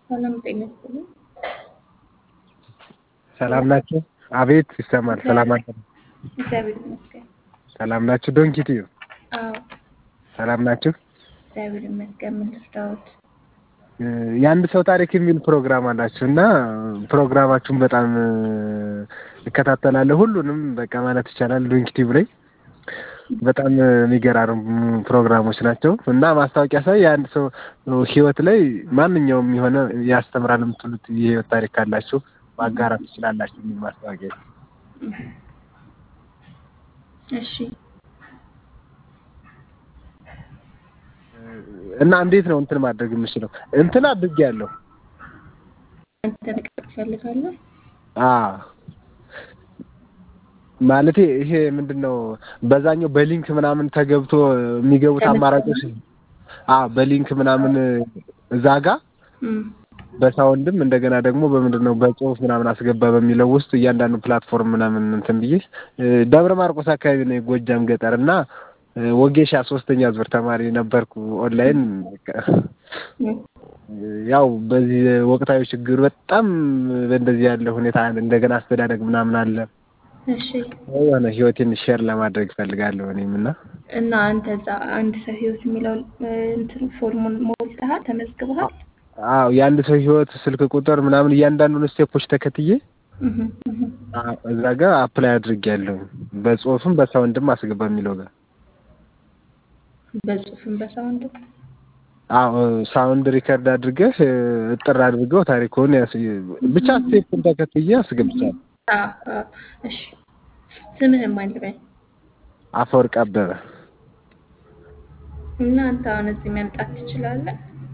ሰላም ጤና ይስጥልኝ። ሰላም ናችሁ? አቤት ይሰማል። ሰላም ናችሁ? እግዚአብሔር ይመስገን። ሰላም ናችሁ? ዶንኪትዩ አዎ ሰላም ናችሁ? እግዚአብሔር ይመስገን። ምን ልርዳዎት? የአንድ ሰው ታሪክ የሚል ፕሮግራም አላችሁ እና ፕሮግራማችሁን በጣም እከታተላለሁ። ሁሉንም በቃ ማለት ይቻላል ዶንኪቲዩ ላይ በጣም የሚገራርሙ ፕሮግራሞች ናቸው እና ማስታወቂያ ሳይ የአንድ ሰው ህይወት ላይ ማንኛውም የሆነ ያስተምራል የምትሉት የህይወት ታሪክ ካላችሁ ማጋራት ትችላላችሁ የሚል ማስታወቂያ እሺ እና እንዴት ነው እንትን ማድረግ የምችለው? እንትን አድርጌያለሁ። አንተ መቅረብ ትፈልጋለህ? አዎ ማለቴ ይሄ ምንድን ነው በዛኛው በሊንክ ምናምን ተገብቶ የሚገቡት አማራጮች አዎ በሊንክ ምናምን እዛ ጋ እም፣ በሳውንድም እንደገና ደግሞ በምንድን ነው በጽሁፍ ምናምን አስገባ በሚለው ውስጥ እያንዳንዱ ፕላትፎርም ምናምን እንትን ብዬ ደብረ ማርቆስ አካባቢ ነው የጎጃም ገጠር እና ወጌሻ ሶስተኛ ዙር ተማሪ ነበርኩ ኦንላይን እም፣ ያው በዚህ ወቅታዊ ችግር በጣም በእንደዚህ ያለ ሁኔታ እንደገና አስተዳደግ ምናምን አለ እሺ የሆነ ህይወቴን ሼር ለማድረግ እፈልጋለሁ እኔም እና እና አንተ እዛ አንድ ሰው ህይወት የሚለው እንትን ፎርሙን ሞልተሃል፣ ተመዝግበሃል? አዎ የአንድ ሰው ህይወት ስልክ ቁጥር ምናምን እያንዳንዱን ስቴፖች ተከትዬ እህ እህ አ- እዛ ጋር አፕላይ አድርጌያለሁ በጽሁፍም በሳውንድም አስገባ የሚለው ጋር በጽሁፍም በሳውንድ አዎ ሳውንድ ሪከርድ አድርገህ እጥር አድርገው ታሪኩን ያስ ብቻ ስቴፑን ተከትዬ አስገብቻለሁ። አዎ አዎ። እሺ ስምህን ማን ልበል? አፈወርቅ አበበ እና አንተ አሁን እዚህ መምጣት ትችላለህ?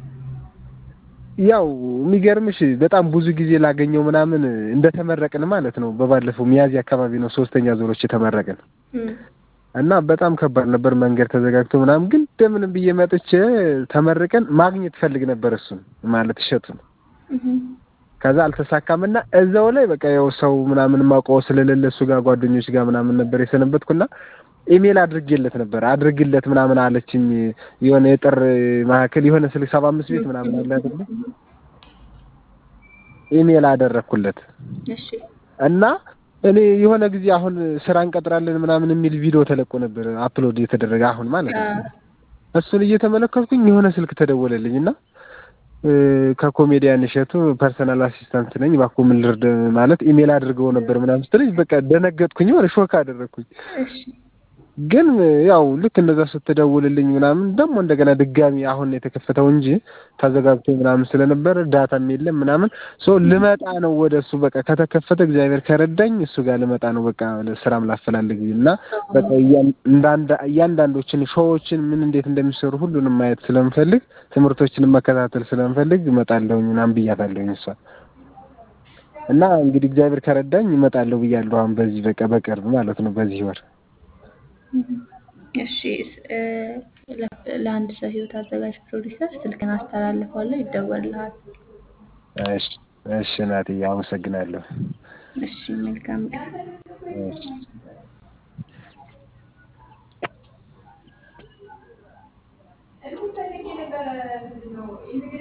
ያው የሚገርምሽ በጣም ብዙ ጊዜ ላገኘው ምናምን እንደተመረቅን ማለት ነው። በባለፈው ሚያዝያ አካባቢ ነው ሶስተኛ ዙሮች የተመረቅን እም፣ እና በጣም ከባድ ነበር። መንገድ ተዘጋግቶ ምናምን ግን እንደምንም ብዬ መጥቼ ተመርቀን ማግኘት ፈልግ ነበር እሱን ማለት እሸቱን እህ ከዛ አልተሳካም እና እዛው ላይ በቃ ያው ሰው ምናምን ማውቀው ስለሌለ እሱ ጋር ጓደኞች ጋር ምናምን ነበር የሰነበትኩና ኢሜል አድርጌለት ነበር አድርግለት ምናምን አለችኝ። የሆነ የጥር ማዕከል የሆነ ስልክ ሰባ አምስት ቤት ምናምን አለ አይደለ? ኢሜል አደረግኩለት እሺ እና እኔ የሆነ ጊዜ አሁን ስራ እንቀጥራለን ምናምን የሚል ቪዲዮ ተለቆ ነበር አፕሎድ የተደረገ አሁን ማለት ነው። አዎ እሱን እየተመለከትኩኝ የሆነ ስልክ ተደወለልኝ እና እ፣ ከኮሜዲያን እሸቱ ፐርሰናል አሲስታንት ነኝ እባክዎ ምን ልርድ ማለት ኢሜል አድርገው ነበር ምናምን ስትለኝ በቃ ደነገጥኩኝ፣ ወደ ሾክ አደረግኩኝ። እሺ ግን ያው ልክ እንደዛ ስትደውልልኝ ምናምን ደግሞ እንደገና ድጋሚ አሁን ነው የተከፈተው እንጂ ተዘጋግቶ ምናምን ስለነበረ ዳታም የለም ምናምን ሶ ልመጣ ነው ወደ እሱ በቃ ከተከፈተ እግዚአብሔር ከረዳኝ እሱ ጋር ልመጣ ነው በቃ ስራም ላፈላልግ እና በቃ እያን- እንዳንዳ እያንዳንዶችን ሾዎችን ምን እንዴት እንደሚሰሩ ሁሉንም ማየት ስለምፈልግ ትምህርቶችንም መከታተል ስለምፈልግ እመጣለሁኝ ምናምን ብያታለሁኝ እሷ እና እንግዲህ እግዚአብሔር ከረዳኝ እመጣለሁ ብያለሁ አሁን በዚህ በቃ በቅርብ ማለት ነው በዚህ ወር እሺ እ፣ ለ- ለአንድ ሰው ህይወት አዘጋጅ ፕሮዲሰር ስልክን አስተላልፋለሁ፣ ይደወልልሃል። እሺ እሺ እናትዬ አመሰግናለሁ። እሺ መልካም ቀን። እሺ